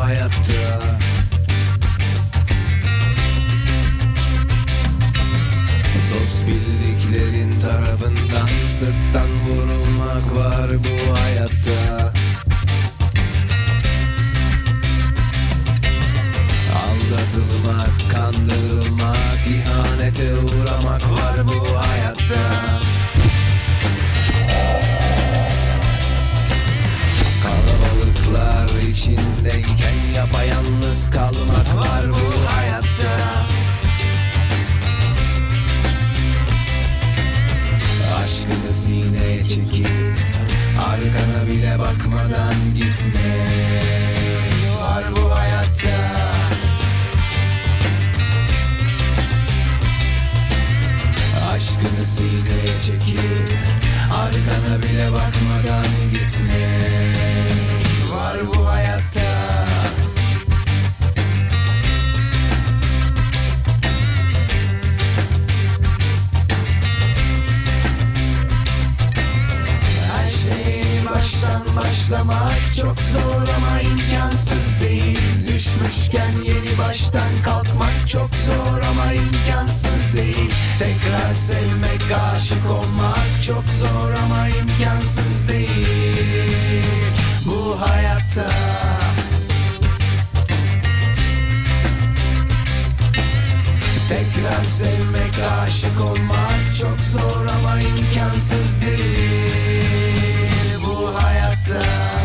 hayatta Dost bildiklerin tarafından sırttan vurulmak var bu hayatta Aldatılmak, kandırılmak, ihanete uğramak var bu hayatta Kalabalıklar içindeyken yapayalnız kalmak var bu hayatta Aşkını sineye çekip Arkana bile bakmadan gitme Var bu hayatta Aşkını sineye çekip Arkana bile bakmadan gitme Var bu hayatta Her şeyi baştan başlamak çok zor ama imkansız değil Düşmüşken yeni baştan kalkmak çok zor ama imkansız değil Tekrar sevmek, aşık olmak çok zor ama imkansız değil Bu hayatta Tekrar sevmek, aşık olmak çok zor ama imkansız değil bu hayatta.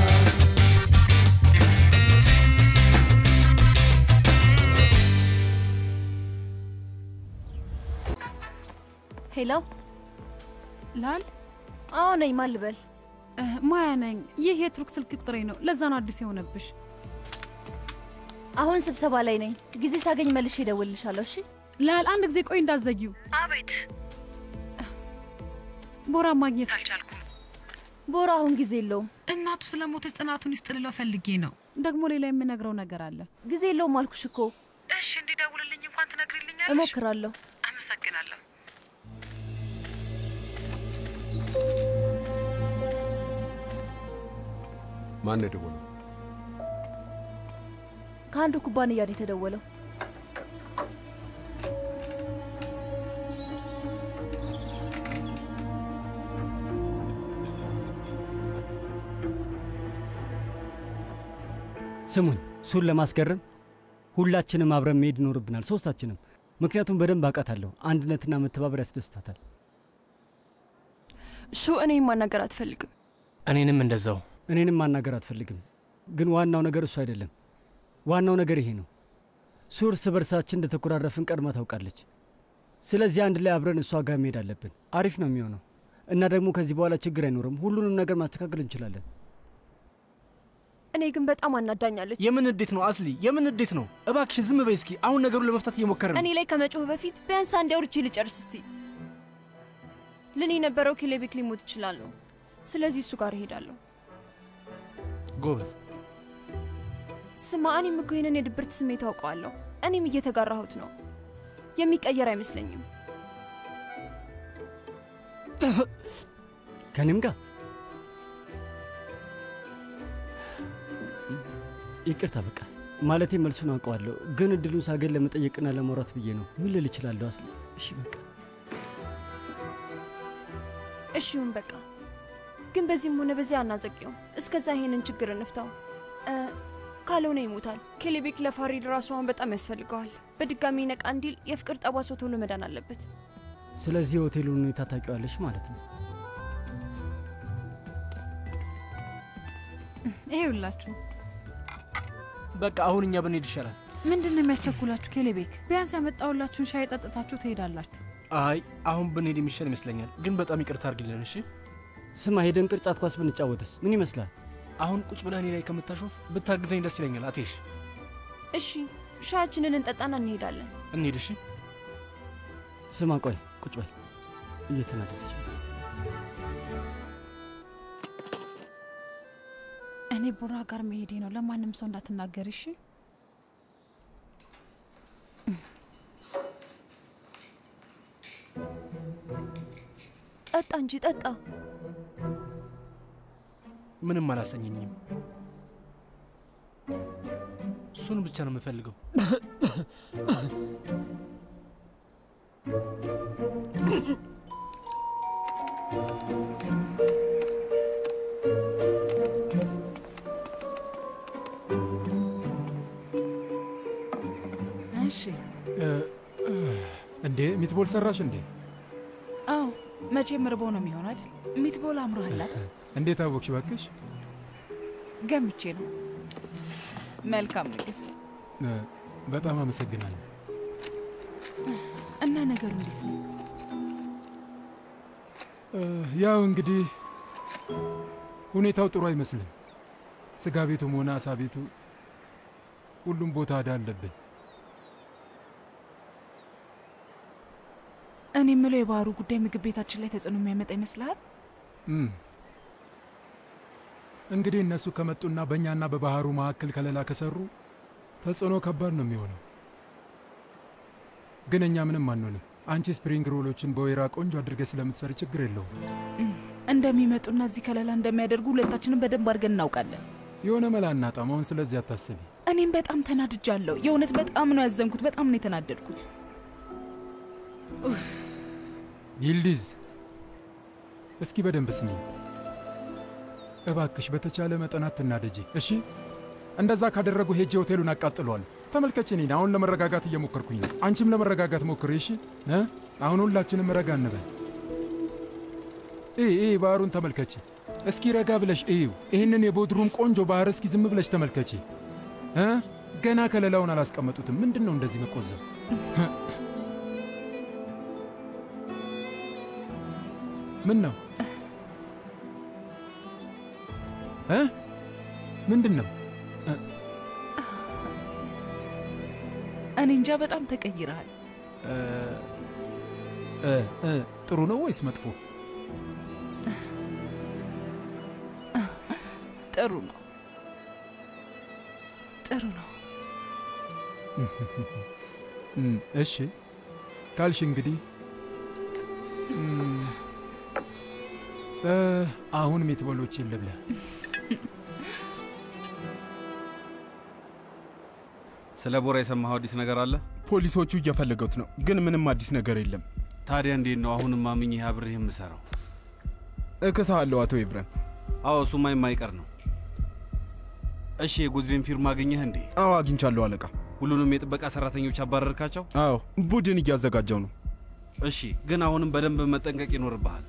ሄሎ፣ ላል አዎ ነኝ። ማን ልበል? ማያ ነኝ። ይህ የቱርክ ስልክ ቁጥሬ ነው። ለዛ ነው አዲስ የሆነብሽ። አሁን ስብሰባ ላይ ነኝ። ጊዜ ሳገኝ መልሼ እደውልልሻለሁ። እሺ ላል፣ አንድ ጊዜ ቆይ እንዳዘጊው። አቤት። ቦራ ማግኘት አልቻልኩም። ቦራ አሁን ጊዜ የለውም። እናቱ ስለ ሞተች ጽናቱን ይስጥልለው ፈልጌ ነው። ደግሞ ሌላ የምነግረው ነገር አለ። ጊዜ የለውም አልኩሽ እኮ። እሺ እንዲደውልልኝ እንኳን ትነግሪልኛለሽ? እሞክራለሁ። አመሰግናለሁ። ማን የደወለው? ከአንዱ ኩባንያ ነው የተደወለው። ስሙኝ፣ እሱን ለማስገረም ሁላችንም አብረን መሄድ ይኖርብናል፣ ሶስታችንም። ምክንያቱም በደንብ አውቃታለሁ። አንድነትና መተባበር ያስደስታታል። እሱ እኔ ማናገር አትፈልግም። እኔንም እንደዛው። እኔንም ማናገር አትፈልግም። ግን ዋናው ነገር እሱ አይደለም። ዋናው ነገር ይሄ ነው። እሱ እርስ በርሳችን እንደተኮራረፍን ቀድማ ታውቃለች። ስለዚህ አንድ ላይ አብረን እሷ ጋር መሄድ አለብን። አሪፍ ነው የሚሆነው እና ደግሞ ከዚህ በኋላ ችግር አይኖርም። ሁሉንም ነገር ማስተካከል እንችላለን። እኔ ግን በጣም አናዳኛለች። የምን እንዴት ነው አስሊ? የምን እንዴት ነው? እባክሽን ዝም በይ እስኪ። አሁን ነገሩን ለመፍታት እየሞከረ ነው። እኔ ላይ ከመጮህ በፊት ቢያንስ አንድ አውርቼ ልጨርስ እስቲ። ልን የነበረው ኬሌቤክ ሊሞት ይችላል ነው። ስለዚህ እሱ ጋር እሄዳለሁ። ጎበዝ። ስማ፣ እኔም እኮ ይህንን የድብርት ስሜት አውቀዋለሁ። እኔም እየተጋራሁት ነው። የሚቀየር አይመስለኝም። ከኔም ጋር ይቅርታ፣ በቃ ማለቴ መልሱን አውቀዋለሁ፣ ግን እድሉን ሳገኝ ለመጠየቅና ለማውራት ብዬ ነው። ምን ልል እችላለሁ? አስሊ፣ እሺ በቃ እሺውን በቃ ግን በዚህም ሆነ በዚያ አናዘቂው። እስከዛ ይሄንን ችግር እንፍታው። እ፣ ካልሆነ ይሞታል። ኬሌቤክ ለፋሪድ ራሱ አሁን በጣም ያስፈልገዋል። በድጋሚ ነቃ እንዲል የፍቅር ጠባሳው ቶሎ መዳን አለበት። ስለዚህ የሆቴሉን ሁኔታ ታውቂዋለሽ ማለት ነው። ይሄውላችሁ በቃ አሁን እኛ ብንሄድ ይሻላል። ምንድን ነው የሚያስቸኩላችሁ? ኬሌቤክ ቢያንስ ያመጣሁላችሁን ሻይ ጠጥታችሁ ትሄዳላችሁ። አይ አሁን ብንሄድ የሚሻል ይመስለኛል። ግን በጣም ይቅርታ አድርግልን እሺ። ስማ፣ ሄደን ቅርጫት ኳስ ብንጫወትስ ምን ይመስላል? አሁን ቁጭ ብለህ እኔ ላይ ከምታሾፍ ብታግዘኝ ደስ ይለኛል። አቴሽ እሺ ሻያችንን እንጠጣና እንሄዳለን። እንሂድ እሺ። ስማ፣ ቆይ ቁጭ በል። እየተናደደች ነው። እኔ ቡራ ጋር መሄዴ ነው። ለማንም ሰው እንዳትናገር እሺ። ጠጣ እንጂ ጠጣ። ምንም አላሰኘኝም። እሱን ብቻ ነው የምፈልገው። እሺ። እንዴ ሚትቦል ሰራሽ እንዴ? አዎ መቼም ርቦ ነው የሚሆን አይደል? ሚትቦል አምሮሃል አይደል? እንዴት አወቅሽ ባክሽ? ገምቼ ነው። መልካም ምግብ እ፣ በጣም አመሰግናለሁ። እና ነገሩ እንዴት ነው? እ፣ ያው እንግዲህ ሁኔታው ጥሩ አይመስልም። ስጋ ቤቱም ሆነ አሳ ቤቱ ሁሉም ቦታ ዕዳ አለብን። እኔ የምለው የባህሩ ጉዳይ ምግብ ቤታችን ላይ ተጽዕኖ የሚያመጣ ይመስልሃል? እም፣ እንግዲህ እነሱ ከመጡና በእኛና በባህሩ መካከል ከለላ ከሰሩ ተጽዕኖ ከባድ ነው የሚሆነው። ግን እኛ ምንም አንሆንም። አንቺ ስፕሪንግ ሮሎችን በወይራ ቆንጆ አድርገህ ስለምትሰሪ ችግር የለውም። እንደሚመጡና እዚህ ከለላ እንደሚያደርጉ ሁለታችንም በደንብ አድርገን እናውቃለን። የሆነ መላ እናጣም። አሁን ስለዚህ አታስቢ። እኔም በጣም ተናድጃለሁ። የእውነት በጣም ነው ያዘንኩት። በጣም ነው የተናደድኩት። ይልዲዝ እስኪ በደንብ ስሚ እባክሽ። በተቻለ መጠን አትናደጂ እሺ። እንደዛ ካደረጉ ሄጄ ሆቴሉን አቃጥለዋል። ተመልከች፣ እኔን አሁን ለመረጋጋት እየሞከርኩኝ ነው። አንቺም ለመረጋጋት ሞክሪ እሺ። እ? አሁን ሁላችንም ረጋ እንበል። ይህ ይህ ባህሩን ተመልከች እስኪ፣ ረጋ ብለሽ እዩ። ይህንን የቦድሩም ቆንጆ ባህር እስኪ ዝም ብለሽ ተመልከች እ? ገና ከለላውን አላስቀመጡትም። ምንድን ነው እንደዚህ መቆዘብ? ምን ነው እ? ምንድን ነው? እኔ እንጃ በጣም ተቀይረሃል። እ፣ እ፣ እ፣ ጥሩ ነው ወይስ መጥፎ? ጥሩ ነው፣ ጥሩ ነው። እም፣ እሺ ካልሽ እንግዲህ እም፣ እ፣ አሁን ሜትበሎችን ልብላ። ስለ ቦራ የሰማኸው አዲስ ነገር አለ? ፖሊሶቹ እየፈለገውት ነው፣ ግን ምንም አዲስ ነገር የለም። ታዲያ እንዴት ነው አሁንም አምኜ አብሬህ የምሰራው? እክስሃለሁ አቶ ኤፍሬም። አዎ እሱማ የማይቀር ነው። እሺ የጎዝዴን ፊርማ አገኘህ እንዴ? አዎ አግኝቻለሁ አለቃ። ሁሉንም የጥበቃ ሰራተኞች አባረርካቸው? አዎ ቡድን እያዘጋጀው ነው። እሺ ግን አሁንም በደንብ መጠንቀቅ ይኖርብሃል።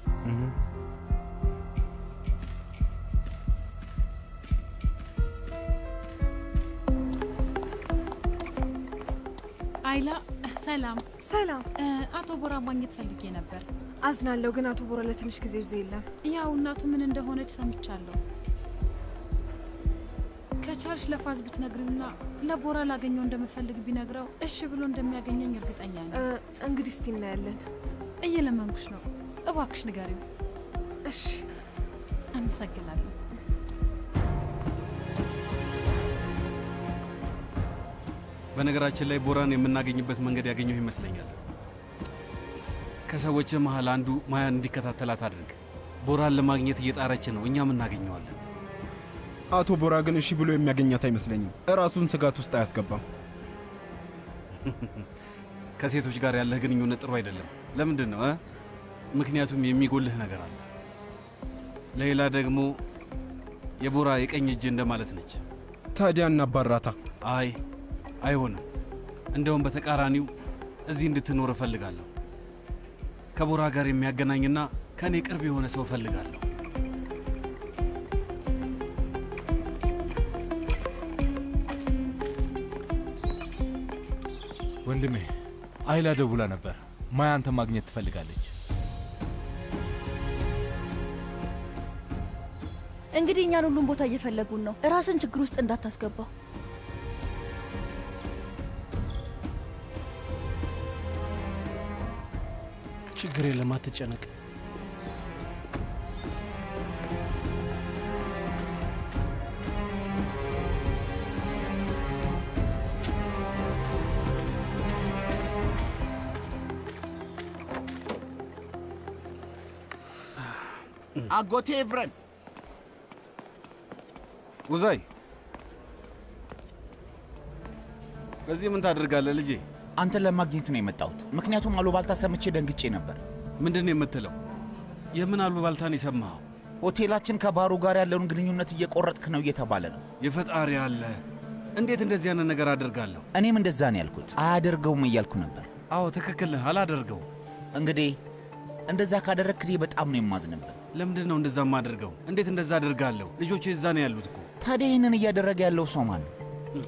አይላ ሰላም። ሰላም። እ፣ አቶ ቦራ ማግኘት ፈልጌ ነበር። አዝናለሁ፣ ግን አቶ ቦራ ለትንሽ ጊዜ እዚህ የለም። ያው እናቱ ምን እንደሆነች ሰምቻለሁ። ከቻልሽ ለፋዝ ብትነግሪውና ለቦራ ላገኘው እንደምፈልግ ቢነግረው እሺ ብሎ እንደሚያገኘኝ እርግጠኛ ነኝ። እ፣ እንግዲህ እስቲ እናያለን። እየለመንኩሽ ነው፣ እባክሽ ንገሪው። እሺ። አመሰግናለሁ። በነገራችን ላይ ቦራን የምናገኝበት መንገድ ያገኘሁ ይመስለኛል። ከሰዎች መሃል አንዱ ማያን እንዲከታተላት አድርግ። ቦራን ለማግኘት እየጣረች ነው፣ እኛም እናገኘዋለን። አቶ ቦራ ግን እሺ ብሎ የሚያገኛት አይመስለኝም። እራሱን ስጋት ውስጥ አያስገባም። ከሴቶች ጋር ያለህ ግንኙነት ጥሩ አይደለም። ለምንድን ነው እ? ምክንያቱም የሚጎልህ ነገር አለ። ሌላ ደግሞ የቦራ የቀኝ እጅ እንደማለት ነች። ታዲያ እናባራታ። አይ አይሆንም። እንደውም በተቃራኒው እዚህ እንድትኖር እፈልጋለሁ። ከቦራ ጋር የሚያገናኝና ከእኔ ቅርብ የሆነ ሰው እፈልጋለሁ። ወንድሜ አይላ ደውላ ነበር። ማያ አንተ ማግኘት ትፈልጋለች። እንግዲህ እኛን ሁሉም ቦታ እየፈለጉን ነው። ራስን ችግር ውስጥ እንዳታስገባው። ችግር የለም አትጨነቅ። አጎቴ ኤፍረን ውዛይ እዚህ ምን ታደርጋለህ ልጄ? አንተን ለማግኘት ነው የመጣሁት። ምክንያቱም አሉባልታ ሰምቼ ደንግጬ ነበር። ምንድን ነው የምትለው? የምን አሉባልታን የሰማኸው? ሆቴላችን ከባሩ ጋር ያለውን ግንኙነት እየቆረጥክ ነው እየተባለ ነው። የፈጣሪ አለ። እንዴት እንደዚህ ያንን ነገር አደርጋለሁ? እኔም እንደዛ ነው ያልኩት። አያደርገውም እያልኩ ነበር። አዎ ትክክል ነህ፣ አላደርገውም። እንግዲህ እንደዛ ካደረግክ እኔ በጣም ነው የማዝንብህ። ለምንድን ነው እንደዛ የማደርገው? እንዴት እንደዛ አደርጋለሁ? ልጆቹ እዛ ነው ያሉት እኮ። ታዲያ ይህንን እያደረገ ያለው ሰው ማን ነው?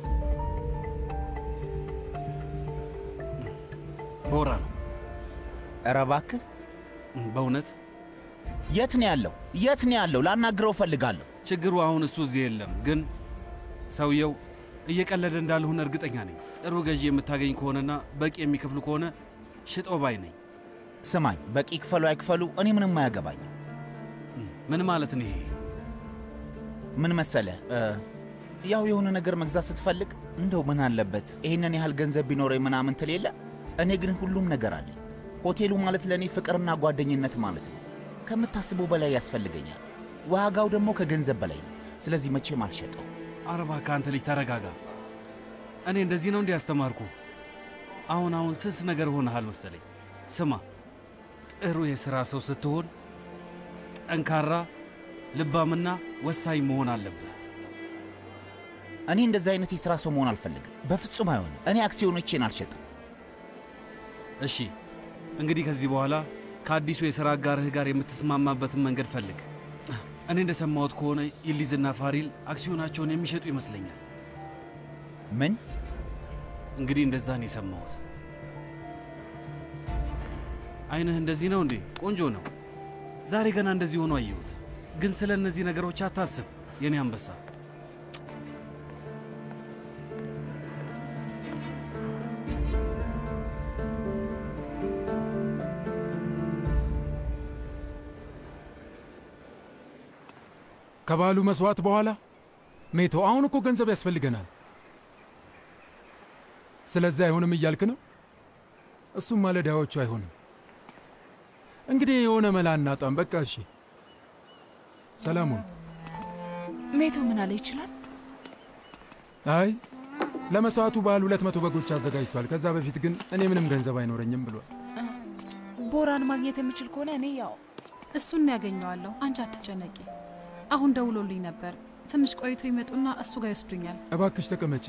ቦራ ነው። ኧረ እባክህ በእውነት የት ነው ያለው? የት ነው ያለው? ላናግረው እፈልጋለሁ። ችግሩ አሁን እሱ እዚህ የለም፣ ግን ሰውየው እየቀለደ እንዳልሆነ እርግጠኛ ነኝ። ጥሩ ገዢ የምታገኝ ከሆነና በቂ የሚከፍሉ ከሆነ ሽጠው ባይ ነኝ። ስማኝ፣ በቂ ክፈሉ አይክፈሉ እኔ ምንም አያገባኝም። ምን ማለት ነው ይሄ? ምን መሰለህ እ፣ ያው የሆነ ነገር መግዛት ስትፈልግ እንደው ምን አለበት ይህንን ያህል ገንዘብ ቢኖረኝ ምናምን ትል የለ። እኔ ግን ሁሉም ነገር አለኝ። ሆቴሉ ማለት ለእኔ ፍቅርና ጓደኝነት ማለት ነው። ከምታስበው በላይ ያስፈልገኛል። ዋጋው ደግሞ ከገንዘብ በላይ ነው። ስለዚህ መቼም አልሸጠው። ኧረ እባክህ አንተ ልጅ ተረጋጋ። እኔ እንደዚህ ነው እንዲህ ያስተማርኩ? አሁን አሁን ስስ ነገር ሆነሃል መሰለኝ። ስማ፣ ጥሩ የሥራ ሰው ስትሆን ጠንካራ፣ ልባምና ወሳኝ መሆን አለብህ። እኔ እንደዚህ አይነት የሥራ ሰው መሆን አልፈልግም። በፍጹም አይሆንም። እኔ አክሲዮኖቼን አልሸጥም። እሺ፣ እንግዲህ ከዚህ በኋላ ከአዲሱ የሥራ አጋርህ ጋር የምትስማማበትን መንገድ ፈልግ። እኔ እንደሰማሁት ከሆነ ይሊዝና ፋሪል አክሲዮናቸውን የሚሸጡ ይመስለኛል። ምን? እንግዲህ እንደዛ ነው የሰማሁት። አይንህ እንደዚህ ነው እንዴ? ቆንጆ ነው። ዛሬ ገና እንደዚህ ሆኖ አየሁት። ግን ስለ እነዚህ ነገሮች አታስብ የኔ አንበሳ። ከባሉ መስዋዕት በኋላ ሜቶ፣ አሁን እኮ ገንዘብ ያስፈልገናል። ስለዚህ አይሆንም እያልክ ነው? እሱም ማለዳዎቹ አይሆንም። እንግዲህ የሆነ መላ እናጣም። በቃ እሺ፣ ሰላሙን ሜቶ ምን አለ ይችላል? አይ ለመስዋዕቱ በዓል ሁለት መቶ በጎች አዘጋጅቷል። ከዛ በፊት ግን እኔ ምንም ገንዘብ አይኖረኝም ብሏል። ቦራን ማግኘት የምችል ከሆነ እኔ ያው እሱን ያገኘዋለሁ። አንቺ አትጨነቂ። አሁን ደውሎልኝ ነበር። ትንሽ ቆይቶ ይመጡና እሱ ጋር ይወስዱኛል። እባክሽ ተቀመጪ።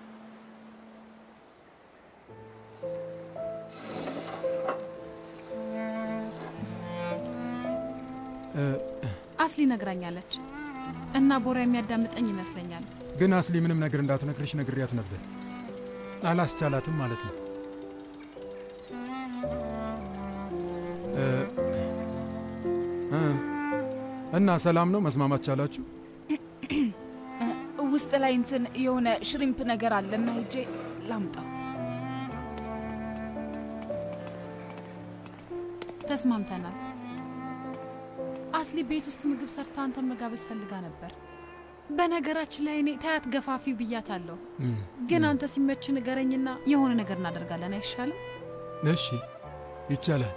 አስሊ ነግራኛለች እና ቦራ የሚያዳምጠኝ ይመስለኛል። ግን አስሊ ምንም ነገር እንዳትነግርሽ ነግሪያት ነበር። አላስቻላትም ማለት ነው። እ እ እና ሰላም ነው? መስማማት ቻላችሁ? ውስጥ ላይ እንትን የሆነ ሽሪምፕ ነገር አለና ሄጄ ላምጣው። ተስማምተናል። አስሊ ቤት ውስጥ ምግብ ሰርታ አንተን መጋበዝ ፈልጋ ነበር። በነገራችን ላይ እኔ ታያት ገፋፊ ብያታለሁ። እም፣ ግን አንተ ሲመች ንገረኝና የሆነ ነገር እናደርጋለን። አይሻልም? እሺ ይቻላል።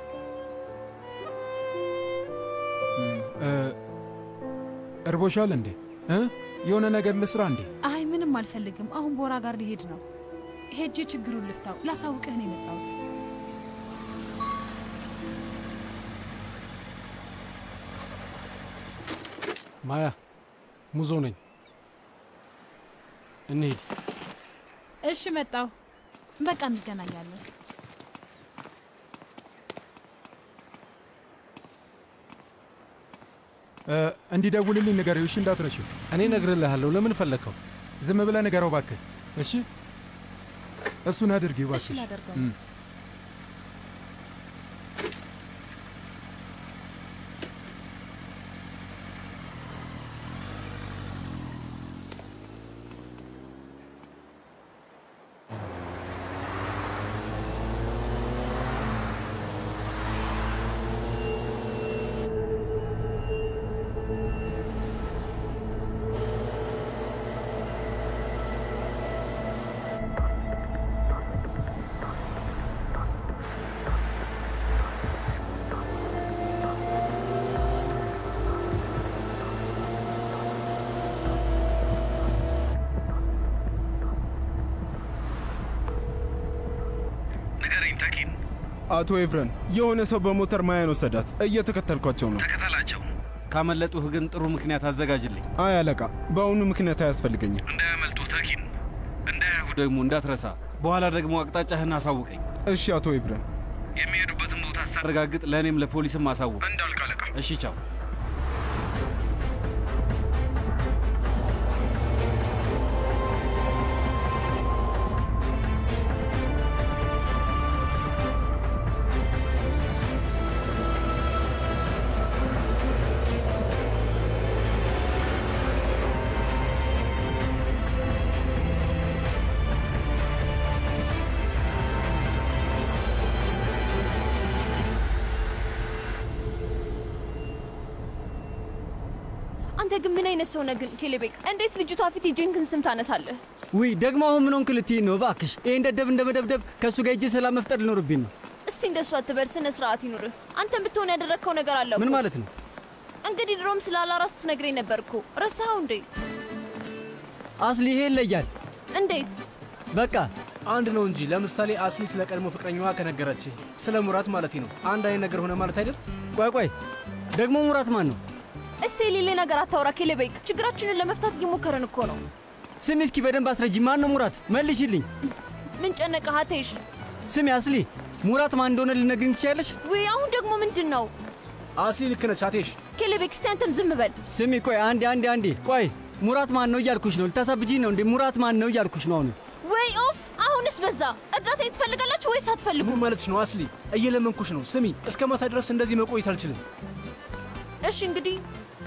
እም፣ እ፣ እርቦሻል እንዴ? እ? የሆነ ነገር ልስራ እንዴ? አይ ምንም አልፈልግም። አሁን ቦራ ጋር ሊሄድ ነው። ሄጄ ችግሩን ልፍታው። ላሳውቅህ ነው የመጣሁት። ማያ ሙዞ ነኝ። እንሂድ። እሺ መጣሁ። በቃ እንገናኛለን። እ፣ እንዲደውልልኝ ንገሪው። እሺ እንዳትረሺው። እኔ እነግርልሃለሁ። ለምን ፈለግከው? ዝም ብለህ ንገረው እባክህ። እሺ እሱን አድርጊው እሺ እባክሽ። ላደርገው። እም። ተኪን። አቶ ኤፍረን የሆነ ሰው በሞተር ማያን ወሰዳት። እየተከተልኳቸው ነው። ተከተላቸው። ካመለጡህ ግን ጥሩ ምክንያት አዘጋጅልኝ። አይ አለቃ፣ በአሁኑ ምክንያት አያስፈልገኝም። እንዳያመልጡ ተኪን፣ እንዳያዩ ደግሞ እንዳትረሳ። በኋላ ደግሞ አቅጣጫህን አሳውቀኝ። እሺ አቶ ኤፍረን። የሚሄዱበትን ቦታ አረጋግጥ፣ ለእኔም ለፖሊስም አሳውቅ። እንዳልክ አለቃ። እሺ ቻው። አንተ ግን ምን አይነት ሰው ነህ ግን ኬሌቤክ? እንዴት ልጅቷ ፊት የጄንክን ስም ታነሳለህ? ውይ ደግሞ አሁን ምን ሆንክ ልትይኝ ነው? እባክሽ ይሄን ደደብ እንደ መደብደብ ከእሱ ጋር እጅ ሰላም መፍጠር ሊኖርብኝ ነው። እስቲ እንደሱ አትበል፣ ስነ ስርዓት ይኑርህ። አንተም ብትሆን ያደረግከው ነገር አለ እኮ። ምን ማለት ነው? እንግዲህ ድሮም ስለ አላራ ስትነግረኝ ነበር እኮ። ረሳኸው እንዴ? አስሊ ይሄ ይለያል። እንዴት? በቃ አንድ ነው እንጂ። ለምሳሌ አስሊ ስለ ቀድሞ ፍቅረኛዋ ከነገረች ስለ ሙራት ማለት ነው አንድ አይነት ነገር ሆነ ማለት አይደል? ቆይ ቆይ፣ ደግሞ ሙራት ማን ነው? እስቲ የሌለ ነገር አታውራ ኬሌቤክ። ችግራችንን ለመፍታት እየሞከረን እኮ ነው። ስሚ እስኪ በደንብ አስረጂ። ማን ነው ሙራት? መልሽልኝ። ምን ጨነቀህ አቴሽ? ስሚ አስሊ፣ ሙራት ማን እንደሆነ ልነግሪኝ ትችያለሽ? ውይ አሁን ደግሞ ምንድን ነው? አስሊ ልክ ነች አቴሽ። ኬሌቤክ እስቲ አንተም ዝም በል። ስሚ ቆይ፣ አንዴ አንዴ አንዴ ቆይ። ሙራት ማን ነው እያልኩሽ ነው። ልታሳብጂኝ ነው እንዴ? ሙራት ማን ነው እያልኩሽ ነው አሁን። ወይ ኦፍ! አሁንስ በዛ። እርዳታዬን ትፈልጋላችሁ ወይስ አትፈልጉም? ምን ማለትሽ ነው አስሊ? እየለመንኩሽ ነው። ስሚ እስከ ማታ ድረስ እንደዚህ መቆየት አልችልም። እሺ እንግዲህ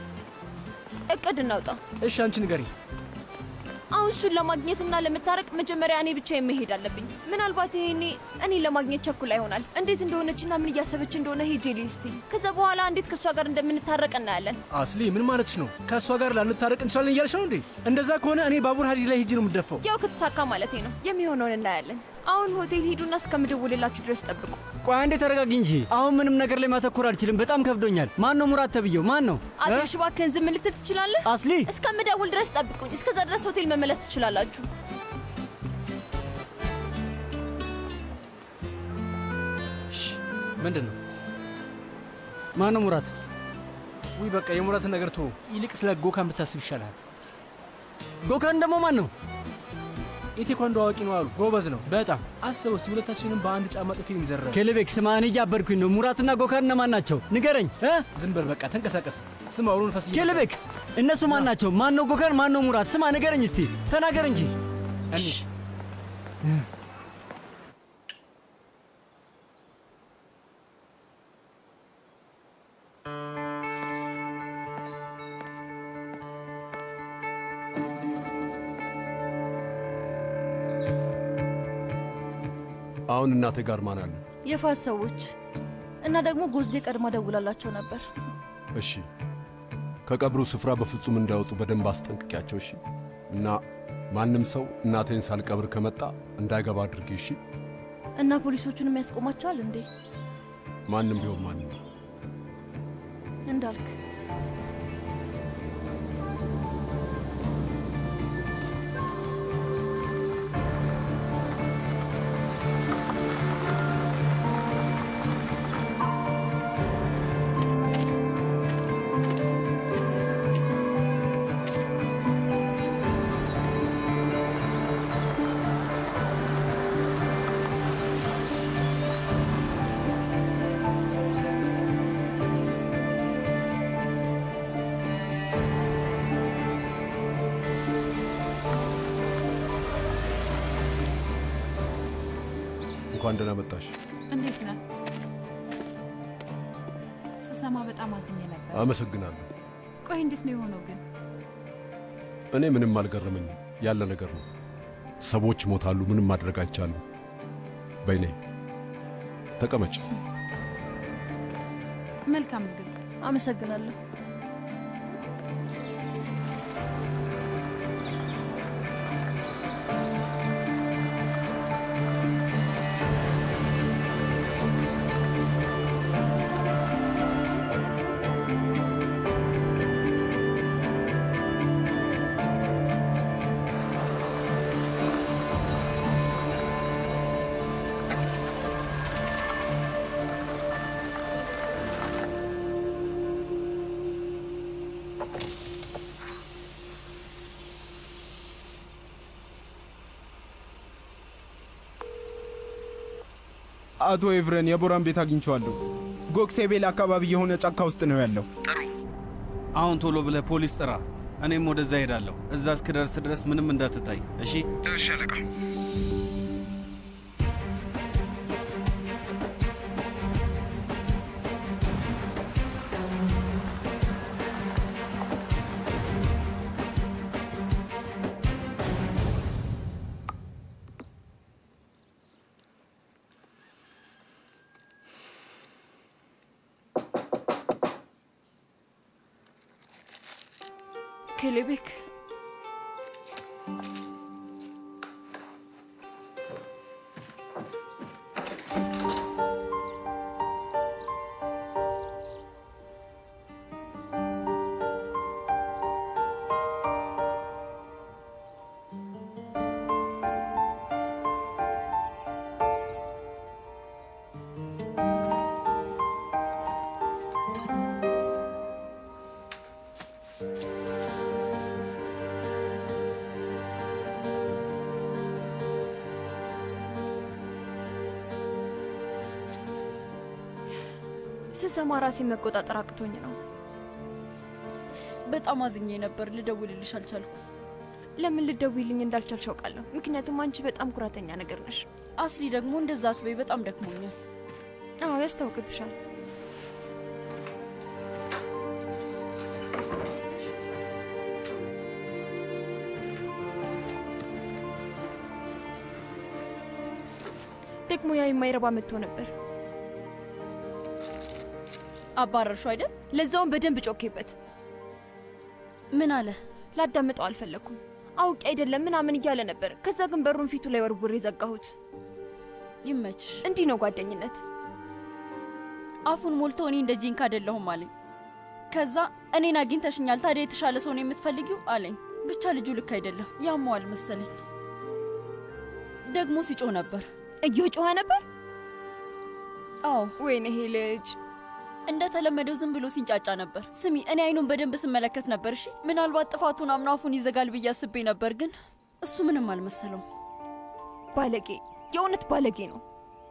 እቅድ እናውጣ። እሺ አንቺ ንገሪ። አሁን እሱን ለማግኘትና ለመታረቅ መጀመሪያ እኔ ብቻ መሄድ አለብኝ። ምናልባት ይሄኔ እኔ ለማግኘት ቸኩላ ይሆናል። እንዴት እንደሆነችና ምን እያሰበች እንደሆነ ሄጄ ልይ እስቲ። ከዛ በኋላ እንዴት ከእሷ ጋር እንደምንታረቅ እናያለን። አስሊ ምን ማለትሽ ነው? ከእሷ ጋር ላንታረቅ እንችላለን እያልሽ ነው እንዴ? እንደዛ ከሆነ እኔ ባቡር ሀዲድ ላይ ሄጄ ነው የምደፋው። ያው ከተሳካ ማለቴ ነው። የሚሆነውን እናያለን። አሁን ሆቴል ሂዱና እስከምደውልላችሁ ድረስ ጠብቁ። ቆይ አንዴ ተረጋጊ እንጂ። አሁን ምንም ነገር ላይ ማተኮር አልችልም። በጣም ከብዶኛል። ማን ነው ሙራት ተብዬው? ማን ነው? አቶ ሽባክህን ዝም ልትል ትችላለህ? አስሊ እስከምደውል ድረስ ጠብቁኝ። እስከዛ ድረስ ሆቴል መመለስ ትችላላችሁ። ምንድን ነው? ማን ነው ሙራት? ውይ በቃ የሙራትን ነገር ቶ ይልቅ ስለ ጎካን ብታስብ ይሻላል። ጎካን ደግሞ ማን ነው? የቴኳንዶ አዋቂ ነው አሉ። ጎበዝ ነው በጣም አስበው እስቲ ሁለታችንም በአንድ ጫማ ጥፊ የሚዘረብ ኬሌቤክ ስማ፣ እኔ እያበድኩኝ ነው። ሙራትና ጎካን እነማን ናቸው? ንገረኝ። ዝም በል በቃ ተንቀሳቀስ። ስማ አውሎ ነፋስ ኬሌቤክ፣ እነሱ ማን ናቸው? ማን ነው ጎካን? ማን ነው ሙራት? ስማ ንገረኝ እስቲ ተናገር እንጂ። እሺ አሁን እናቴ ጋር ማን አለ? የፋስ ሰዎች እና ደግሞ ጎዝዴ ቀድማ ደውላላቸው ነበር። እሺ፣ ከቀብሩ ስፍራ በፍጹም እንዳይወጡ በደንብ አስጠንቅቂያቸው። እሺ። እና ማንም ሰው እናቴን ሳልቀብር ከመጣ እንዳይገባ አድርጊ። እሺ። እና ፖሊሶቹንም ያስቆማቸዋል እንዴ? ማንም ቢሆን ማንም እንዳልክ እንኳን ደህና መጣሽ። እንዴት ነህ? ስሰማ በጣም አዝኜ ነበር። አመሰግናለሁ። ቆይ እንዴት ነው የሆነው ግን? እኔ ምንም አልገረመኝም፣ ያለ ነገር ነው። ሰዎች ይሞታሉ፣ ምንም ማድረግ አይቻልም። በይኔ ተቀመጭ። መልካም ምግብ። አመሰግናለሁ። አቶ ኤቭረን የቦራን ቤት አግኝቼዋለሁ። ጎክሴቤል አካባቢ የሆነ ጫካ ውስጥ ነው ያለው። አሁን ቶሎ ብለህ ፖሊስ ጥራ። እኔም ወደዛ ሄዳለሁ። እዛ እስክደርስ ድረስ ምንም እንዳትታይ እሺ? እሺ አለቃ። ኬሌቤክ ስሰማ ራሴ መቆጣጠር አቅቶኝ ነው። በጣም አዝኜ ነበር። ልደውልልሽ አልቻልኩ። ለምን ልደውይልኝ እንዳልቻልሽ አውቃለሁ። ምክንያቱም አንቺ በጣም ኩራተኛ ነገር ነሽ። አስሊ ደግሞ እንደዛ አትበይ። በጣም ደክሞኛል። አዎ ያስታውቅብሻል። ደግሞ ያ የማይረባ መጥቶ ነበር። አባረርሹ አይደል? ለዛውም በደንብ ጮኬበት። ምን አለ? ላዳምጠው አልፈለግኩም። አውቄ አይደለም ምናምን እያለ ነበር። ከዛ ግን በሩን ፊቱ ላይ ወርውሬ ዘጋሁት። ይመችሽ። እንዲህ ነው ጓደኝነት። አፉን ሞልቶ እኔ እንደ ጂንካ አይደለሁም አለኝ። ከዛ እኔን አግኝተሽኛል፣ ታዲያ የተሻለ ሰው ነው የምትፈልጊው አለኝ። ብቻ ልጁ ልክ አይደለም፣ ያመዋል መሰለኝ። ደግሞ ሲጮህ ነበር። እየጮኸ ነበር? አዎ። ወይኔ ይሄ ልጅ እንደተለመደው ዝም ብሎ ሲንጫጫ ነበር። ስሚ፣ እኔ አይኑን በደንብ ስመለከት ነበር። እሺ፣ ምናልባት ጥፋቱን አምኖ አፉን ይዘጋል ብዬ አስቤ ነበር፣ ግን እሱ ምንም አልመሰለውም። ባለጌ፣ የእውነት ባለጌ ነው።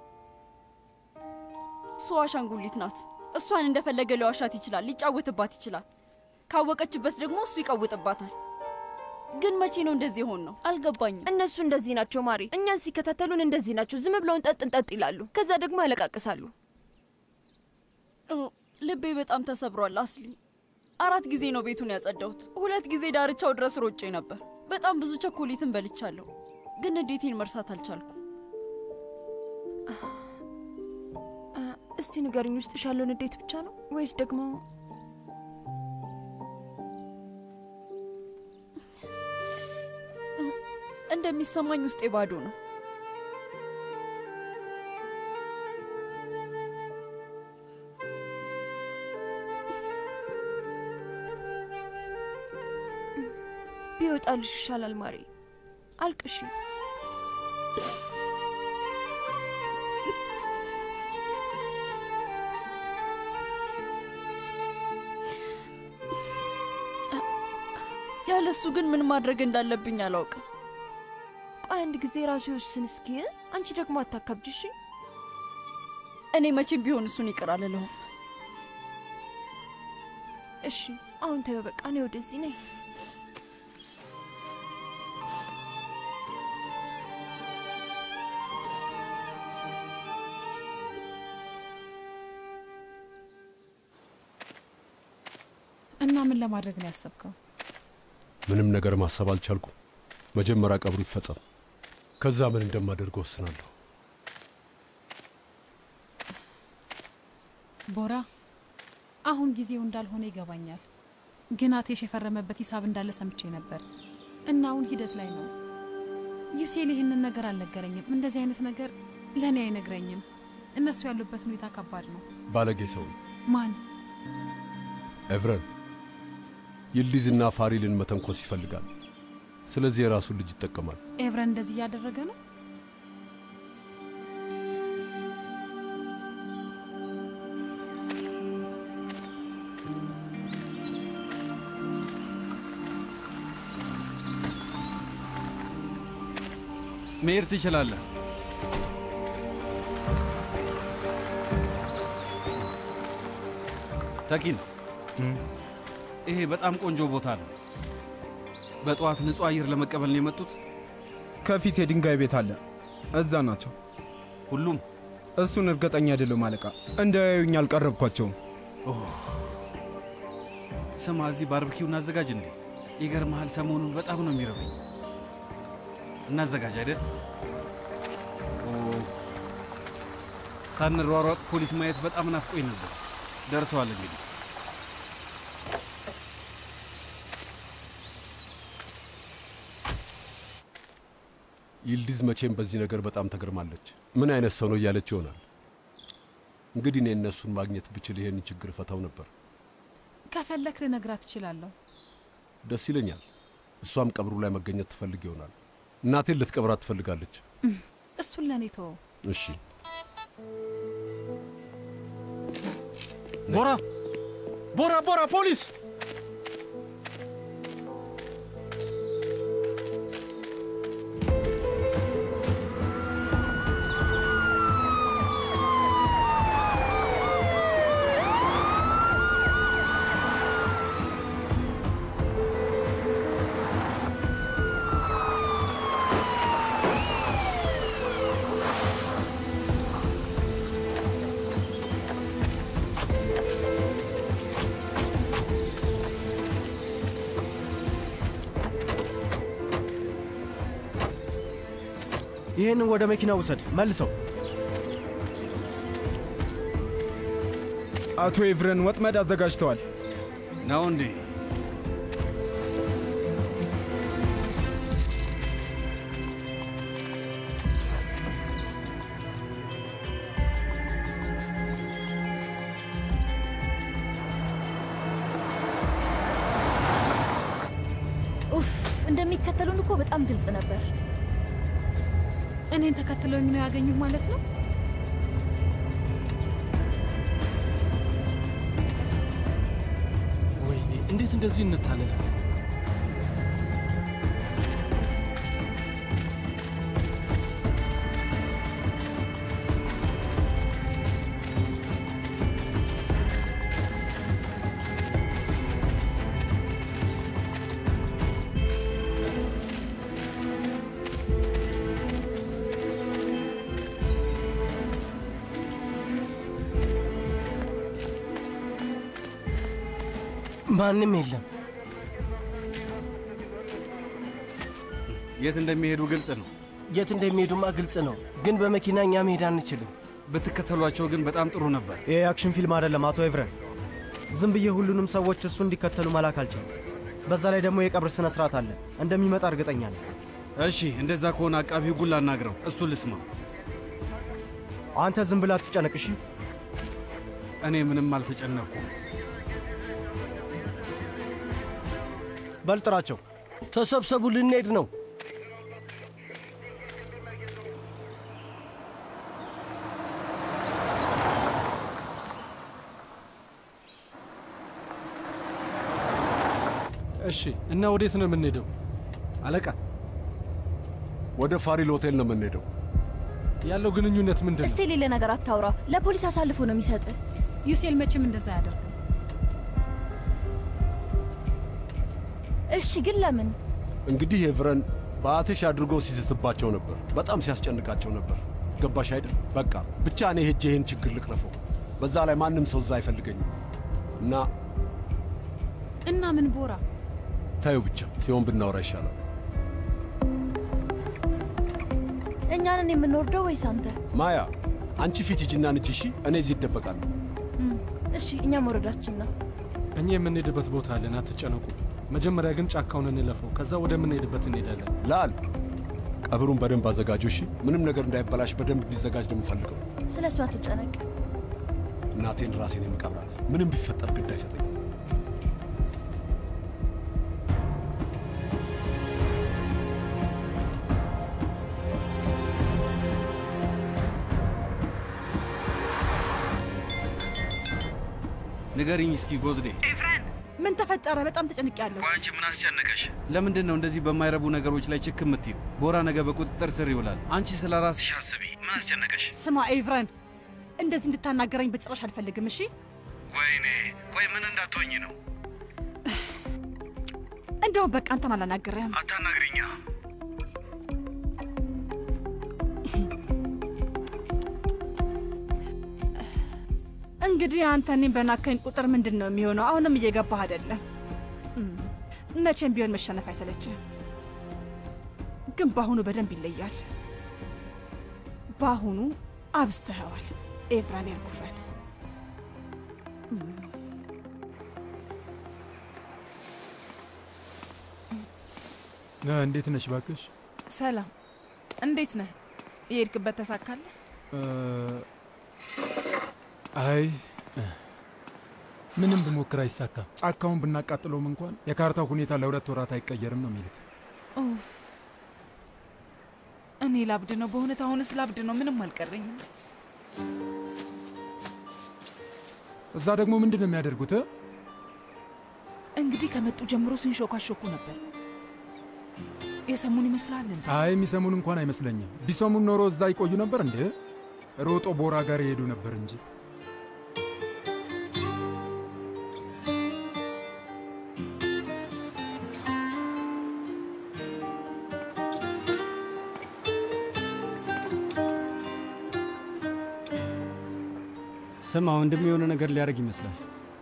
እሱ አሻንጉሊት ናት። እሷን እንደፈለገ ሊዋሻት ይችላል፣ ሊጫወትባት ይችላል። ካወቀችበት ደግሞ እሱ ይቀውጥባታል። ግን መቼ ነው እንደዚህ የሆን ነው? አልገባኝም። እነሱ እንደዚህ ናቸው ማሪ። እኛን ሲከታተሉን እንደዚህ ናቸው። ዝም ብለውን ጠጥ እንጠጥ ይላሉ፣ ከዛ ደግሞ ያለቃቅሳሉ። ልቤ በጣም ተሰብሯል አስሊ። አራት ጊዜ ነው ቤቱን ያጸዳሁት። ሁለት ጊዜ ዳርቻው ድረስ ሮጬ ነበር። በጣም ብዙ ቸኮሌትን በልቻለሁ፣ ግን እንዴቴን መርሳት አልቻልኩም። እስቲ ንገርኝ፣ ውስጥ ያለውን እንዴት ብቻ ነው ወይስ ደግሞ እንደሚሰማኝ ውስጤ ባዶ ነው። ቢወጣልሽ ይሻላል ማሪ። አልቅሺ። ያለሱ ግን ምን ማድረግ እንዳለብኝ አላውቅም። ቆይ አንድ ጊዜ ራሱ ይወስን እስኪ። አንቺ ደግሞ አታካብጅ እሺ? እኔ መቼም ቢሆን እሱን ይቅር አልለውም። እሺ አሁን ተይው በቃ፣ እኔ ወደዚህ ነኝ። እና ምን ለማድረግ ነው ያሰብከው? ምንም ነገር ማሰብ አልቻልኩም። መጀመሪያ ቀብሩ ይፈጸም፣ ከዛ ምን እንደማደርግ ወስናለሁ። ቦራ፣ አሁን ጊዜው እንዳልሆነ ይገባኛል፣ ግን አቴሽ የፈረመበት ሂሳብ እንዳለ ሰምቼ ነበር እና አሁን ሂደት ላይ ነው። ዩሴል ይህንን ነገር አልነገረኝም። እንደዚህ አይነት ነገር ለእኔ አይነግረኝም። እነሱ ያሉበት ሁኔታ ከባድ ነው። ባለጌ ሰው ማን? ኤቭረን ይልዲዝና ፋሪልን መተንኮስ ይፈልጋል። ስለዚህ የራሱን ልጅ ይጠቀማል። ኤቭረን እንደዚህ እያደረገ ነው። መሄድ ትችላለህ። ተኪን፣ ይሄ በጣም ቆንጆ ቦታ ነው። በጠዋት ንጹህ አየር ለመቀበል ነው የመጡት። ከፊት የድንጋይ ቤት አለ፣ እዛ ናቸው ሁሉም። እሱን እርግጠኛ አይደለሁም አለቃ። እንዳያዩኝ አልቀረብኳቸውም። ስማ፣ እዚህ ባርብኪው እናዘጋጅ እንዴ? ይገርምሃል፣ ሰሞኑን በጣም ነው የሚረበኝ። እናዘጋጅ አይደል? ኦ፣ ሳንሯሯጥ ፖሊስ ማየት በጣም ናፍቆኝ ነበር። ደርሰዋል እንግዲህ ይልዲዝ መቼም በዚህ ነገር በጣም ተገርማለች። ምን አይነት ሰው ነው እያለች ይሆናል። እንግዲህ እኔ እነሱን ማግኘት ብችል ይሄንን ችግር ፈታው ነበር። ከፈለክ ልነግራት እችላለሁ። ደስ ይለኛል። እሷም ቀብሩ ላይ መገኘት ትፈልግ ይሆናል። እናቴን ልትቀብራት ትፈልጋለች። እሱን ለእኔ ተወው። እሺ ቦራ ቦራ ቦራ ፖሊስ ይህንን ወደ መኪና ውሰድ፣ መልሰው። አቶ ኤቭረን ወጥመድ አዘጋጅተዋል። ነው እንዴ? ኡፍ እንደሚከተሉን እኮ በጣም ግልጽ ነበር። እኔን ተከትለውኝ ነው ያገኙህ ማለት ነው? ወይኔ እንዴት እንደዚህ እንታለላለን? ማንም የለም። የት እንደሚሄዱ ግልጽ ነው። የት እንደሚሄዱማ ግልጽ ነው፣ ግን በመኪና እኛ መሄድ አንችልም። ብትከተሏቸው ግን በጣም ጥሩ ነበር። ይህ የአክሽን ፊልም አይደለም አቶ ኤቭረን። ዝም ብዬ ሁሉንም ሰዎች እሱ እንዲከተሉ መላክ አልችልም። በዛ ላይ ደግሞ የቀብር ስነ ስርዓት አለ፣ እንደሚመጣ እርግጠኛ ነኝ። እሺ፣ እንደዛ ከሆነ አቃቢ ሕጉን ላናግረው፣ እሱ ልስማ። አንተ ዝም ብላ አትጨነቅ እሺ? እኔ ምንም አልተጨነቅኩም። በልጥራቸው። ተሰብሰቡ፣ ልንሄድ ነው። እሺ፣ እና ወዴት ነው የምንሄደው አለቃ? ወደ ፋሪል ሆቴል ነው የምንሄደው። ያለው ግንኙነት ምንድን እስቲ ሌለ ነገር አታውራ። ለፖሊስ አሳልፎ ነው የሚሰጥህ። ዩሴል መቼም እንደዛ አያደርግም። እሺ፣ ግን ለምን? እንግዲህ ኤቭረን በአትሽ አድርጎ ሲስትባቸው ነበር፣ በጣም ሲያስጨንቃቸው ነበር። ገባሽ አይደል? በቃ ብቻ እኔ ሄጄ ይህን ችግር ልቅረፈው። በዛ ላይ ማንም ሰው እዛ አይፈልገኝም እና እና ምን ቦራ ታዩ ብቻ ሲሆን ብናወራ ይሻላል። እኛንን የምንወርደው ወይስ አንተ? ማያ አንቺ ፊት ሂጂና ንጂ። እሺ፣ እኔ እዚህ ይደበቃለሁ። እሺ፣ እኛ መውረዳችን ነው። እኛ የምንሄድበት ቦታ አለን፣ አትጨነቁ። መጀመሪያ ግን ጫካውን እንለፈው፣ ከዛ ወደምንሄድበት እንሄዳለን። ላል ቀብሩን በደንብ አዘጋጁ። እሺ፣ ምንም ነገር እንዳይበላሽ በደንብ እንዲዘጋጅ ነው የምፈልገው። ስለ እሱ አትጨነቅ። እናቴን ራሴን የምቀብራት ምንም ቢፈጠር ግድ አይሰጠኝ። ንገሪኝ እስኪ ጎዝዴ፣ ምን ተፈጠረ? በጣም ተጨንቄያለሁ። አንቺ ምን አስጨነቀሽ? ለምንድን ነው እንደዚህ በማይረቡ ነገሮች ላይ ችክ የምትዩ? ቦራ ነገ በቁጥጥር ስር ይውላል። አንቺ ስለ ራስሽ አስቢ። ምን አስጨነቀሽ? ስማ ኤቭረን፣ እንደዚህ እንድታናገረኝ በጭራሽ አልፈልግም። እሺ ወይኔ ቆይ ምን እንዳትሆኝ ነው? እንደውም በቃ አንተን አላናግርህም። አታናግሪኛ። እንግዲህ አንተ እኔን በናከኝ ቁጥር ምንድን ነው የሚሆነው? አሁንም እየገባህ አይደለም። እም፣ መቼም ቢሆን መሸነፍ አይሰለችህም። ግን በአሁኑ በደንብ ይለያል። በአሁኑ አብዝተኸዋል ኤፍራን ኤርጉፈን። እ፣ እንዴት ነሽ ባክሽ? ሰላም፣ እንዴት ነህ? የሄድክበት ተሳካለህ? እ፣ አይ እ፣ ምንም ብሞክር አይሳካም። ጫካውን ብናቃጥለውም እንኳን የካርታው ሁኔታ ለሁለት ወራት አይቀየርም ነው የሚሉት። ኡፍ፣ እኔ ላብድ ነው በእውነት አሁንስ ላብድ ነው። ምንም አልቀረኝም። እዛ ደግሞ ምንድን ነው የሚያደርጉት? እ? እንግዲህ ከመጡ ጀምሮ ሲንሾካሾኩ ነበር። የሰሙን ይመስላል እንዴ? አይ የሚሰሙን እንኳን አይመስለኝም። ቢሰሙን ኖሮ እዛ ይቆዩ ነበር እንዴ? ሮጦ ቦራ ጋር ይሄዱ ነበር እንጂ። ስማ ወንድም የሆነ ነገር ሊያደርግ ይመስላል።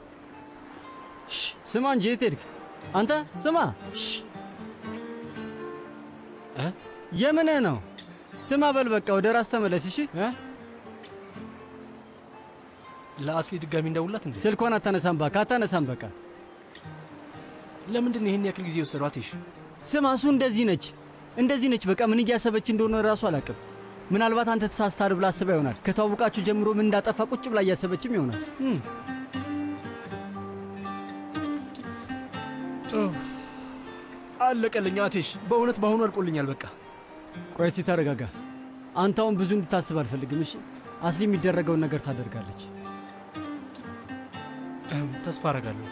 ሽ ስማ እንጂ የት ሄድክ አንተ? ስማ ሽ የምንህ ነው? ስማ በል በቃ ወደ ራስ ተመለስ። እሺ እ? ለአስሊ ድጋሚ እንደውላት እንዴ? ስልኳን አታነሳም፣ እባክህ አታነሳም። በቃ ለምንድን ነው ይህን ያክል ጊዜ የወሰዷት? ይሽ ስማ እሱ እንደዚህ ነች እንደዚህ ነች። በቃ ምን እያሰበች እንደሆነ ራሱ አላውቅም። ምናልባት አንተ ተሳስታል ብላ አስባ ይሆናል። ከተዋወቃችሁ ጀምሮ ምን እንዳጠፋ ቁጭ ብላ እያሰበችም ይሆናል። እም። አለቀልኝ። አቴሽ በእውነት በአሁኑ አልቆልኛል። በቃ ቆይ እስቲ ተረጋጋ። አንተ አሁን ብዙ እንድታስብ አልፈልግም። እሺ አስሊ የሚደረገውን ነገር ታደርጋለች። እም፣ ተስፋ አረጋለሁ።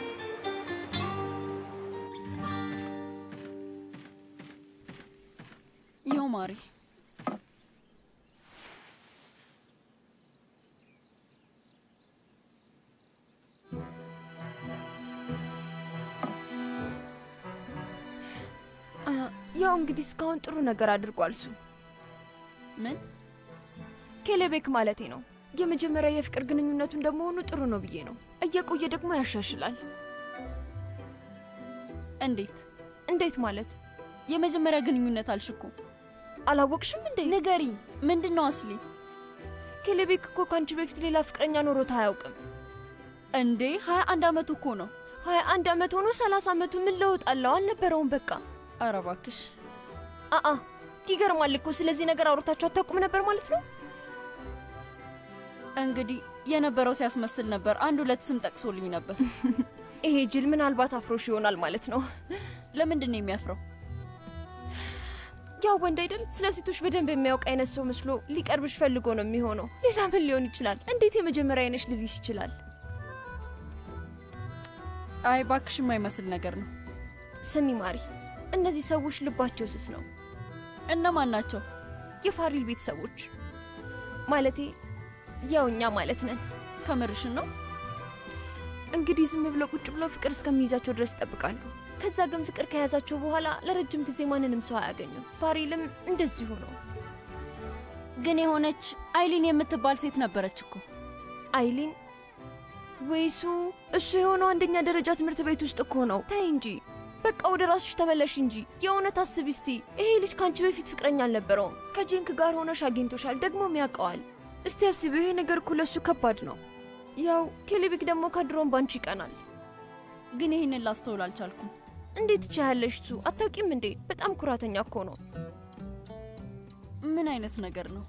ይኸው ማሪ። አ፣ ያው እንግዲህ እስካሁን ጥሩ ነገር አድርጓል እሱ። ምን ኬሌቤክ ማለቴ ነው። የመጀመሪያ የፍቅር ግንኙነቱ እንደመሆኑ ጥሩ ነው ብዬ ነው። እየቆየ ደግሞ ያሻሽላል። እንዴት እንዴት ማለት? የመጀመሪያ ግንኙነት አልሽ እኮ። አላወቅሽም እንዴ? ንገሪ፣ ምንድን ነው አስሊ? ኬሌቤክ እኮ ከአንቺ በፊት ሌላ ፍቅረኛ ኖሮት አያውቅም። እንዴ ሀያ አንድ አመቱ እኮ ነው። ሀያ አንድ አመት ሆኖ ሰላሳ አመቱ ምን ለውጥ አለው? አልነበረውም በቃ። ኧረ እባክሽ አአ ይገርማል እኮ። ስለዚህ ነገር አውርታችሁ አታውቁም ነበር ማለት ነው? እንግዲህ የነበረው ሲያስመስል ነበር። አንድ ሁለት ስም ጠቅሶልኝ ነበር። ይሄ ጅል ምናልባት አፍሮሽ ይሆናል ማለት ነው። ለምንድን ነው የሚያፍረው? ያው ወንድ አይደል? ስለ ሴቶች በደንብ የሚያውቅ አይነት ሰው መስሎ ሊቀርብሽ ፈልጎ ነው የሚሆነው። ሌላ ምን ሊሆን ይችላል? እንዴት የመጀመሪያ አይነሽ ልልሽ ይችላል? አይ ባክሽ የማይመስል ነገር ነው። ስሚ ማሪ፣ እነዚህ ሰዎች ልባቸው ስስ ነው። እነማን ናቸው? የፋሪል ቤተሰቦች ማለቴ ያው እኛ ማለት ነን። ከምርሽን ነው? እንግዲህ ዝም ብለው ቁጭ ብለው ፍቅር እስከሚይዛቸው ድረስ ይጠብቃሉ። ከዛ ግን ፍቅር ከያዛቸው በኋላ ለረጅም ጊዜ ማንንም ሰው አያገኙም። ፋሪልም እንደዚሁ ነው። ግን የሆነች አይሊን የምትባል ሴት ነበረች እኮ። አይሊን ወይሱ እሱ የሆነው አንደኛ ደረጃ ትምህርት ቤት ውስጥ እኮ ነው። ተይ እንጂ በቃ ወደ ራስሽ ተመለሽ እንጂ። የእውነት አስቢ እስቲ። ይሄ ልጅ ከአንቺ በፊት ፍቅረኛ አልነበረውም። ከጄንክ ጋር ሆነሽ አግኝቶሻል፣ ደግሞም ያውቀዋል። እስቲ አስቢው፣ ይሄ ነገር እኮ ለእሱ ከባድ ነው። ያው ኬሌቢክ ደግሞ ከድሮም ባንቺ ይቀናል። ግን ይህንን ላስተውል አልቻልኩም። እንዴት ትችያለሽ? እሱ አታውቂም እንዴ? በጣም ኩራተኛ እኮ ነው። ምን አይነት ነገር ነው?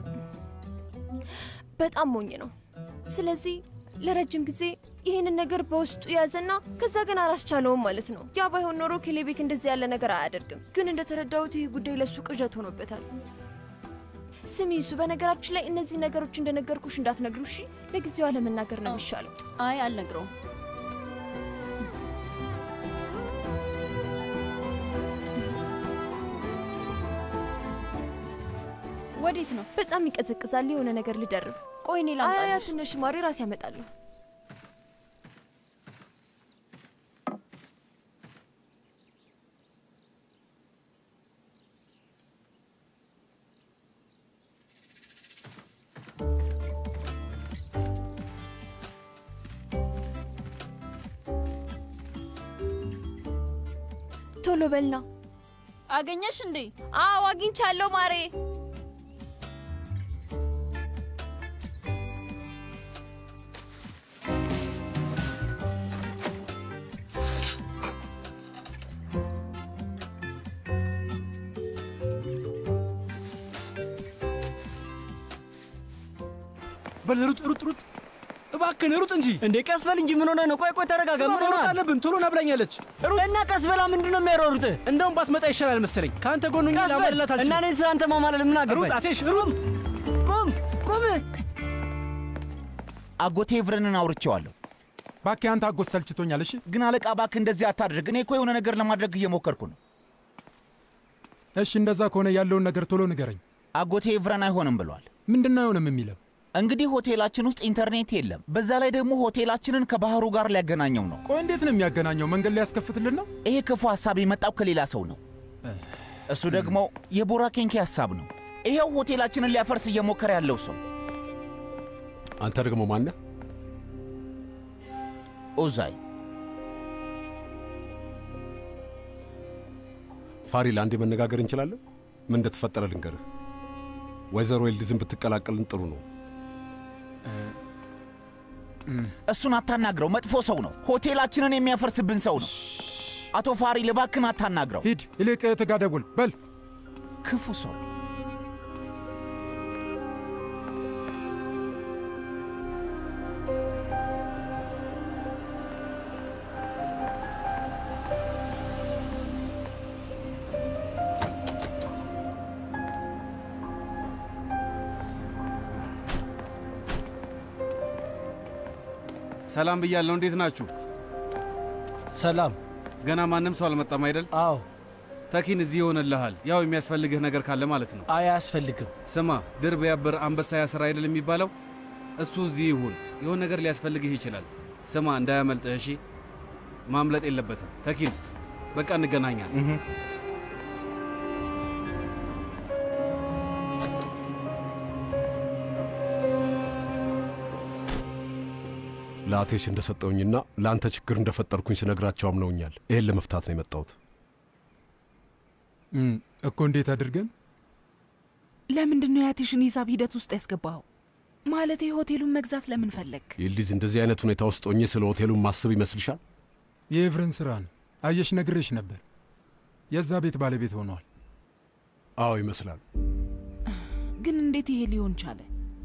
በጣም ሞኝ ነው። ስለዚህ ለረጅም ጊዜ ይህንን ነገር በውስጡ ያዘና ከዛ ግን አላስቻለውም ማለት ነው። ያ ባይሆን ኖሮ ኬሌቤክ እንደዚህ ያለ ነገር አያደርግም። ግን እንደተረዳሁት ይህ ጉዳይ ለሱ ቅዠት ሆኖበታል። ስሚ እሱ በነገራችን ላይ እነዚህ ነገሮች እንደነገርኩሽ እንዳትነግሩ እሺ። ለጊዜው አለመናገር ነው የሚሻለው። አይ አልነግረውም። ወዴት ነው? በጣም ይቀዘቅዛል። የሆነ ነገር ልደርብ። ቆይ እኔ አያ ላምጣልሽ። ትንሽ ማሪ ራስ ያመጣለሁ። ቶሎ በልና። አገኘሽ እንዴ? አዎ አግኝቻለሁ ማሬ። በል ሩጥ ሩጥ ሩጥ፣ እባክህን ሩጥ እንጂ። እንዴ ቀስ በል እንጂ ምን ሆነ ነው? ቆይ ቆይ ተረጋጋ። ስማ፣ ምን መሮጥ ሆነ? አለብን። ቶሎ ና ብላኛለች። ሩጥ እና ቀስ በላ። ምንድን ነው የሚያሯሩጥ? እንደውም ባትመጣ ይሻላል መሰለኝ። ከአንተ ጎን ሆኜ ቀስ በል ላማልላት አልችልም። እና እኔ ስለአንተ ማማለል ምን አገባኝ? ሩጥ አቴሽ፣ ሩጥ። ቁም ቁም። አጎቴ ኤቭረንን አውርቼዋለሁ። እባክህ አንተ አጎት ሰልችቶኛል። እሺ ግን አለቃ እባክህ እንደዚህ አታድርግ። እኔ እኮ የሆነ ነገር ለማድረግ እየሞከርኩ ነው። እሺ፣ እንደዛ ከሆነ ያለውን ነገር ቶሎ ንገረኝ። አጎቴ ኤቭረን አይሆንም ብሏል። ምንድን ነው አይሆንም የሚለው? እንግዲህ ሆቴላችን ውስጥ ኢንተርኔት የለም። በዛ ላይ ደግሞ ሆቴላችንን ከባህሩ ጋር ሊያገናኘው ነው። ቆይ እንዴት ነው የሚያገናኘው? መንገድ ላይ ያስከፍትልን ነው? ይሄ ክፉ ሀሳብ የመጣው ከሌላ ሰው ነው። እሱ ደግሞ የቦራ ኬንኬ ሀሳብ ነው። ይሄው ሆቴላችንን ሊያፈርስ እየሞከረ ያለው ሰው አንተ ደግሞ ማነህ? ኦዛይ ፋሪል፣ አንዴ መነጋገር እንችላለን? ምን እንደተፈጠረ ልንገርህ። ወይዘሮ ኤልዲዝን ብትቀላቀልን ጥሩ ነው። እሱን አታናግረው። መጥፎ ሰው ነው። ሆቴላችንን የሚያፈርስብን ሰው ነው። አቶ ፋሪል እባክህን አታናግረው። ሂድ፣ ይልቅ እህትህ ጋር ደውል በል። ክፉ ሰው ሰላም ብያለሁ። እንዴት ናችሁ? ሰላም። ገና ማንም ሰው አልመጣም አይደል? አዎ። ተኪን እዚህ ይሆንልሃል። ያው የሚያስፈልግህ ነገር ካለ ማለት ነው። አይ አያስፈልግም። ስማ፣ ድር ቢያብር አንበሳ ያስር አይደል የሚባለው? እሱ እዚህ ይሁን። የሆነ ነገር ሊያስፈልግህ ይችላል። ስማ፣ እንዳያመልጥህ እሺ። ማምለጥ የለበትም። ተኪን፣ በቃ እንገናኛለን። ለአቴሽ እንደሰጠውኝና ለአንተ ችግር እንደፈጠርኩኝ ስነግራቸው አምነውኛል። ይሄን ለመፍታት ነው የመጣሁት። እም፣ እኮ እንዴት አድርገን ለምንድን ነው የአቴሽን ሂሳብ ሂደት ውስጥ ያስገባኸው? ማለት ሆቴሉን መግዛት ለምን ፈለግ? ይልዲዝ እንደዚህ አይነት ሁኔታ ውስጥ ሆኜ ስለ ሆቴሉን ማስብ ይመስልሻል? የኤቭረን ስራ ነው። አየሽ፣ ነግሬሽ ነበር። የዛ ቤት ባለቤት ሆኗል። አዎ ይመስላል። ግን እንዴት ይሄ ሊሆን ቻለ?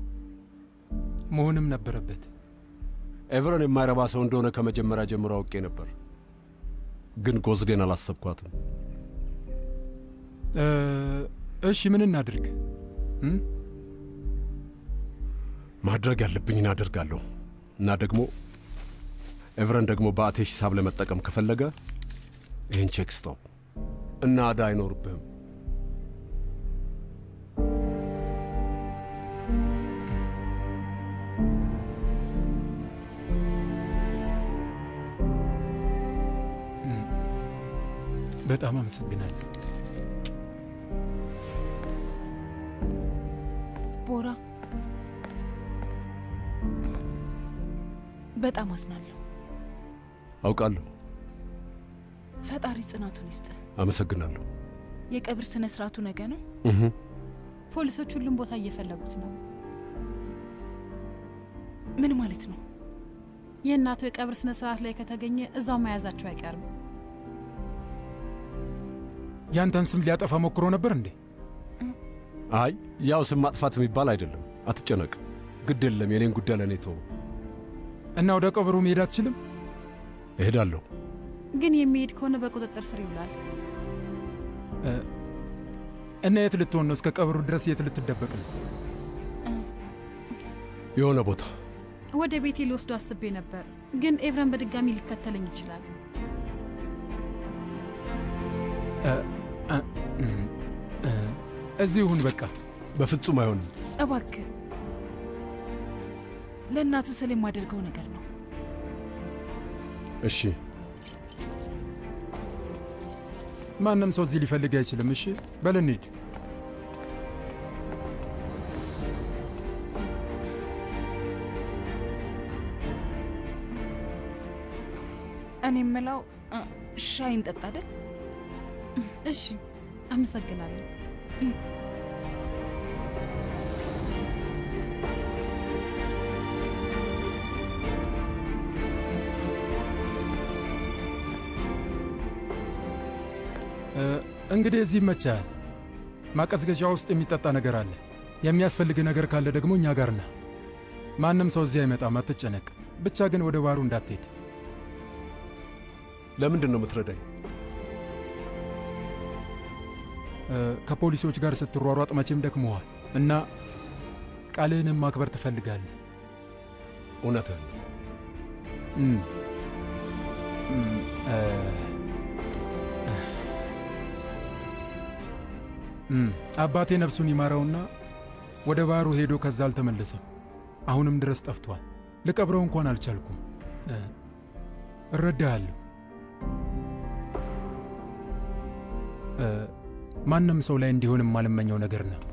መሆንም ነበረበት። ኤቨረን የማይረባ ሰው እንደሆነ ከመጀመሪያ ጀምሮ አውቄ ነበር፣ ግን ጎዝዴን አላሰብኳትም። እ፣ እሺ ምን እናድርግ? እም? ማድረግ ያለብኝን አደርጋለሁ እና ደግሞ ኤቨረን ደግሞ በአቴሽ ሂሳብ ለመጠቀም ከፈለገ ይህን ቼክ ስጠው እና ዕዳ አይኖርብህም። በጣም አመሰግናለሁ። ቦራ፣ በጣም አዝናለሁ። አውቃለሁ። ፈጣሪ ጽናቱን ይስጥ። አመሰግናለሁ። የቀብር ስነ ስርዓቱ ነገ ነው። እህ ፖሊሶች ሁሉም ቦታ እየፈለጉት ነው። ምን ማለት ነው? የእናቱ የቀብር ስነ ስርዓት ላይ ከተገኘ እዛው መያዛቸው አይቀርም። ያንተን ስም ሊያጠፋ ሞክሮ ነበር እንዴ? አይ ያው ስም ማጥፋት የሚባል አይደለም። አትጨነቅ። ግድ የለም። የኔን ጉዳይ ለእኔ ተው። እና ወደ ቀብሩ መሄድ አትችልም? እሄዳለሁ። ግን የሚሄድ ከሆነ በቁጥጥር ስር ይውላል። እ፣ እና የት ልትሆን ነው? እስከ ቀብሩ ድረስ የት ልትደበቅ ነው? የሆነ ቦታ ወደ ቤቴ ሊወስዱ አስቤ ነበር፣ ግን ኤቭረን በድጋሚ ሊከተለኝ ይችላል። እ፣ እ፣ እም፣ እ፣ እዚህ ይሁን በቃ። በፍጹም አይሆንም። እባክህ ለእናትህ ስል የማደርገው ነገር ነው። እሺ ማንም ሰው እዚህ ሊፈልግ አይችልም። እሺ በል እንሂድ። እኔ የምለው እ፣ ሻይ እንጠጣ አይደል? እሺ፣ አመሰግናለሁ። እ፣ እንግዲህ እዚህ ይመቻል። ማቀዝቀዣ ውስጥ የሚጠጣ ነገር አለ። የሚያስፈልግ ነገር ካለ ደግሞ እኛ ጋር ና። ማንም ሰው እዚህ አይመጣም፣ አትጨነቅ። ብቻ ግን ወደ ባሩ እንዳትሄድ። ለምንድን ነው የምትረዳኝ? እ፣ ከፖሊሶች ጋር ስትሯሯጥ መቼም ደክመዋል እና ቃልህንም ማክበር ትፈልጋለህ። እውነትህን እም፣ እም፣ እ፣ እም፣ አባቴ ነፍሱን ይማረውና ወደ ባህሩ ሄዶ ከዛ አልተመለሰም። አሁንም ድረስ ጠፍቷል። ልቀብረው እንኳን አልቻልኩም። እ፣ እረዳሃለሁ። እ፣ ማንም ሰው ላይ እንዲሆን የማልመኘው ነገር ነው።